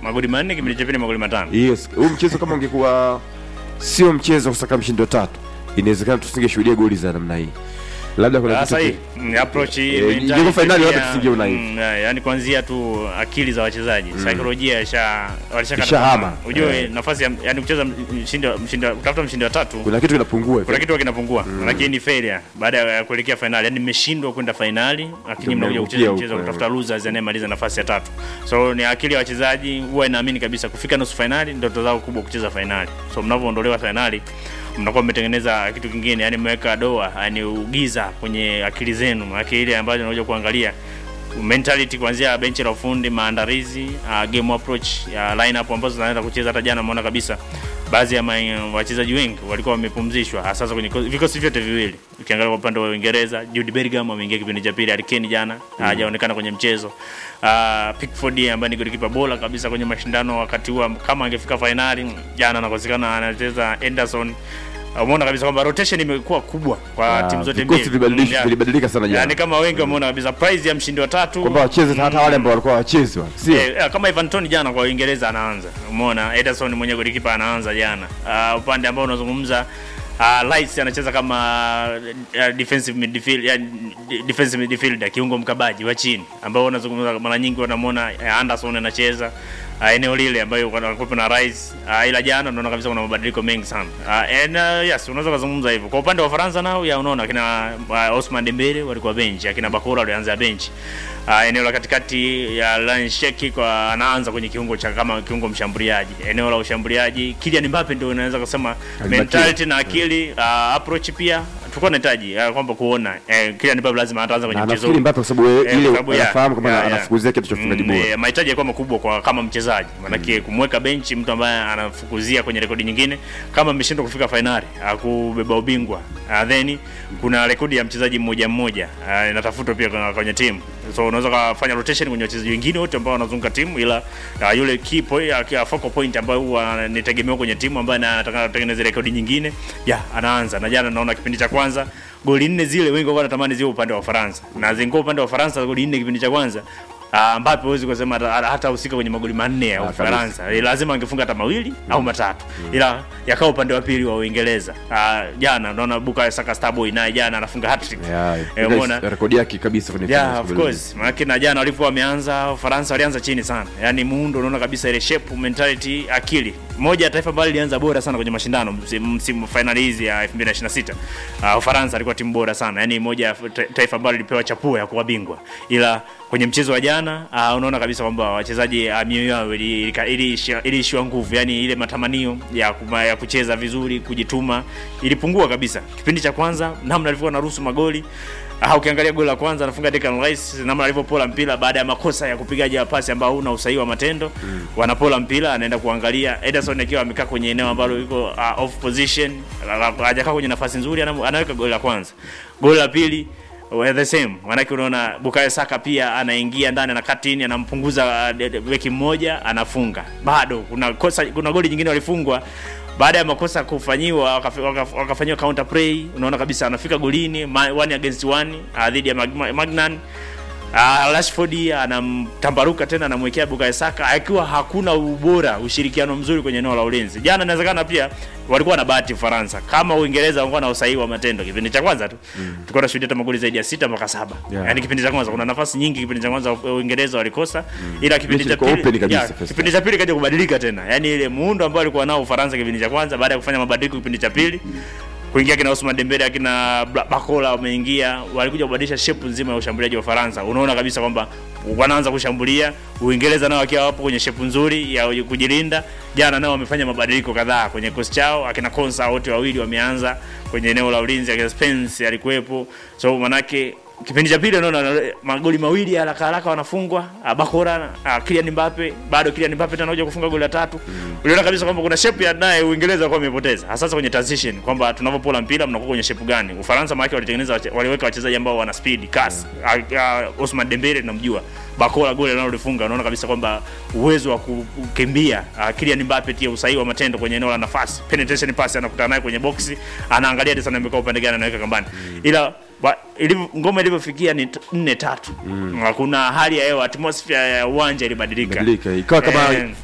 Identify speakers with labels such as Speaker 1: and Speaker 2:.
Speaker 1: magoli manne kipindi cha pili magoli matano
Speaker 2: yes huu mchezo kama ungekuwa sio mchezo wa kusaka mshindi wa tatu inawezekana tusingeshuhudia goli za namna hii labda kuna
Speaker 1: sasa
Speaker 2: kitu
Speaker 1: hii mm, approach hii,
Speaker 2: Eh,
Speaker 1: mentality
Speaker 2: ingekuwa finali
Speaker 1: pia,
Speaker 2: labda tusingeona hivi.
Speaker 1: mm, eh, yaani kuanzia tu akili za wachezaji saikolojia isha walishakata
Speaker 2: Ishahama.
Speaker 1: tamaa. ujue
Speaker 2: Eh.
Speaker 1: nafasi ya yani kucheza mshindi wa- mshindi wa- kutafuta mshindi wa tatu
Speaker 2: kuna kitu kinapungua
Speaker 1: kuna kitu kinapungua lakini ni failure baada ya kuelekea finali yani mmeshindwa kwenda finali lakini
Speaker 2: Ndio
Speaker 1: mnakuja kucheza
Speaker 2: mnaangukia
Speaker 1: mchezo wa
Speaker 2: huko,
Speaker 1: kutafuta losers anayemaliza nafasi ya tatu so ni akili ya wachezaji huwa inaamini kabisa kufika nusu finali ndoto zao kubwa kucheza finali so mnavyoondolewa finali mnakuwa mmetengeneza kitu kingine yani mmeweka doa yani ugiza kwenye akili zenu maana ile ambayo unakuja kuangalia mentality kuanzia benchi la ufundi maandalizi uh, game approach ya lineup ambazo zinaenda kucheza hata jana umeona kabisa baadhi ya ma- wachezaji wengi walikuwa wamepumzishwa hasa sasa kwenye ko- vikosi vyote viwili ukiangalia kwa upande wa Uingereza Jude Bellingham ameingia kipindi cha pili Harry Kane jana hajaonekana kwenye mchezo uh, Pickford ambaye ni golikipa bora kabisa kwenye mashindano wakati huo kama angefika finali jana anakosekana anacheza Anderson umeona kabisa kwamba rotation imekuwa kubwa kwa
Speaker 2: Ah,
Speaker 1: timu zote
Speaker 2: vikosi
Speaker 1: mbili
Speaker 2: vilibadilishwa-
Speaker 1: Mm, yeah.
Speaker 2: vilibadilika sana jana.
Speaker 1: yani kama wengi wameona kabisa prize ya mshindi wa tatu
Speaker 2: kwamba wacheze hata wale ambao walikuwa wachezi wale sio
Speaker 1: Eh, eh, kama Ivan Toney jana kwa Uingereza anaanza. Umeona Ederson mwenye golikipa anaanza jana. Uh, upande ambao unazungumza uh, Rice anacheza kama uh, defensive midfield yani defensive midfielder kiungo mkabaji wa chini ambao unazungumza mara nyingi wanamwona uh, Anderson anacheza uh, eneo lile ambayo wanakuwa na Rice uh, ila jana unaona kabisa kuna mabadiliko mengi sana. Uh, and uh, yes unaweza kuzungumza hivyo. Kwa upande wa Faransa nao ya unaona kina uh, Osman Dembele walikuwa bench, akina Bakura walianza bench. Uh, eneo la katikati ya Lansheki kwa anaanza kwenye kiungo cha kama kiungo mshambuliaji. Eneo la ushambuliaji Kylian Mbappe ndio unaweza kusema
Speaker 2: Alibakia.
Speaker 1: mentality na akili uh, approach pia tulikuwa tunahitaji uh, kwamba kuona eh, Kylian Mbappe lazima ataanza kwenye
Speaker 2: na
Speaker 1: mchezo.
Speaker 2: nafikiri Mbappe kwa sababu
Speaker 1: Eh,
Speaker 2: ile
Speaker 1: kwa sababu ya-
Speaker 2: anafahamu kama
Speaker 1: ya- ya.
Speaker 2: anafukuzia kitu cha ufungaji
Speaker 1: Mm,
Speaker 2: bora
Speaker 1: eh, mahitaji yalikuwa makubwa kwa kama mchezaji maanake kumweka benchi mtu ambaye anafukuzia kwenye rekodi nyingine kama ameshindwa kufika fainali kubeba ubingwa uh, then kuna rekodi ya mchezaji mmoja mmoja uh, inatafutwa pia kwenye, kwenye timu so unaweza kufanya rotation kwenye wachezaji wengine wote ambao wanazunguka timu ila uh, yule key point, uh, focal point ambayo huwa nitegemewa kwenye timu ambaye anataka kutengeneza rekodi nyingine ya anaanza na jana naona kipindi cha kwanza goli nne zile wengi walikuwa wanatamani ziwe upande wa Ufaransa na zingua upande wa Ufaransa goli nne kipindi cha kwanza Uh, Mbappe huwezi kusema hata- hata husika kwenye magoli manne ya
Speaker 2: Ah,
Speaker 1: Ufaransa. Eh, Lazima angefunga hata mawili au matatu. Ila yakaa upande wa pili wa Uingereza. Uh, jana unaona Bukayo Saka Starboy naye jana anafunga hat-trick.
Speaker 2: Yeah,
Speaker 1: Eh,
Speaker 2: ile
Speaker 1: umeona?
Speaker 2: rekodi yake kabisa kwenye
Speaker 1: Yeah,
Speaker 2: finals
Speaker 1: of
Speaker 2: kabisa.
Speaker 1: course. Maana na jana walikuwa wameanza Ufaransa walianza chini sana. Yaani muundo unaona kabisa ile shape, mentality, akili. Moja ya taifa ambalo lilianza bora sana kwenye mashindano msimu msimu finali hizi ya 2026. Uh, Ufaransa alikuwa timu bora sana. Yaani moja ya ta- taifa ambalo lilipewa chapuo ya kuwa bingwa. Ila kwenye mchezo wa jana uh, unaona kabisa kwamba wachezaji uh, mioyo yao ili- ili- iliishiwa iliishiwa nguvu, yani ile matamanio ya, kuma, ya kucheza vizuri, kujituma ilipungua kabisa. Kipindi cha kwanza namna alivyokuwa anaruhusu magoli Ah, ukiangalia goli la kwanza anafunga Declan Rice namna alivyopola mpira baada ya makosa ya kupigaji wa pasi ambao huna usahihi wa matendo mm. wanapola mpira anaenda kuangalia Ederson akiwa amekaa kwenye eneo ambalo yuko uh, off position la- la- hajakaa kwenye nafasi nzuri ana- anaweka goli la kwanza goli la pili well, the same manake unaona Bukayo Saka pia anaingia ndani na katini anampunguza uh, de- de- beki mmoja anafunga bado kuna kosa kuna goli jingine walifungwa baada ya makosa kufanyiwa wakafi- waka- wakafanyiwa counter play unaona kabisa anafika golini ma- one against one uh, dhidi ya Mag- Magnan Uh, Rashford anamtambaruka tena anamwekea Bukayo Saka akiwa hakuna ubora ushirikiano mzuri kwenye eneo la ulinzi. Jana inawezekana pia walikuwa na bahati Ufaransa. Kama Uingereza walikuwa na usahihi wa matendo kipindi cha kwanza tu. Mm. Tulikuwa tunashuhudia hata magoli zaidi ya sita mpaka saba.
Speaker 2: Yeah.
Speaker 1: Yaani kipindi cha kwanza kuna nafasi nyingi kipindi cha kwanza Uingereza walikosa ila kipindi
Speaker 2: Mechi
Speaker 1: cha
Speaker 2: ilikuwa open
Speaker 1: pili
Speaker 2: kabisa
Speaker 1: yeah,
Speaker 2: first
Speaker 1: kipindi cha pili kaja kubadilika tena. Yaani ile muundo ambao alikuwa nao Ufaransa kipindi cha kwanza baada ya kufanya mabadiliko kipindi cha pili kuingia kina Ousmane Dembele akina Bla- Bakola wameingia, walikuja kubadilisha shape nzima ya ushambuliaji wa Ufaransa. Unaona kabisa kwamba wanaanza kushambulia, Uingereza nao wakiwa wapo kwenye shape nzuri ya kujilinda. Jana nao wamefanya mabadiliko kadhaa kwenye kosi chao, akina Konsa wote wawili wameanza kwenye eneo la ulinzi, akina Spence alikuwepo, so manake kipindi cha pili unaona magoli mawili ya haraka haraka wanafungwa ah, Bakora ah, Kylian Mbappe bado Kylian Mbappe tena anakuja kufunga goli la tatu uliona kabisa kwamba kuna shape ya naye Uingereza walikuwa wamepoteza hasa sasa kwenye transition kwamba tunavyopola mpira mnakuwa kwenye shape gani Ufaransa maana walitengeneza wache- waliweka wachezaji ambao wana speed kasi yeah. uh, Ousmane Dembele tunamjua Bakora goli analolifunga unaona kabisa kwamba uwezo wa ku- kukimbia uh, Kylian Mbappe pia usahihi wa matendo kwenye eneo la nafasi penetration pass anakutana naye kwenye boxi anaangalia hadi sana amekaa upande gani anaweka kambani ila Ba, ilivyo, ngoma ilivyofikia ni t- nne tatu mm. kuna hali ya hewa atmosphere ya uwanja ilibadilika
Speaker 2: Badilika, ikawa kama
Speaker 1: Eh,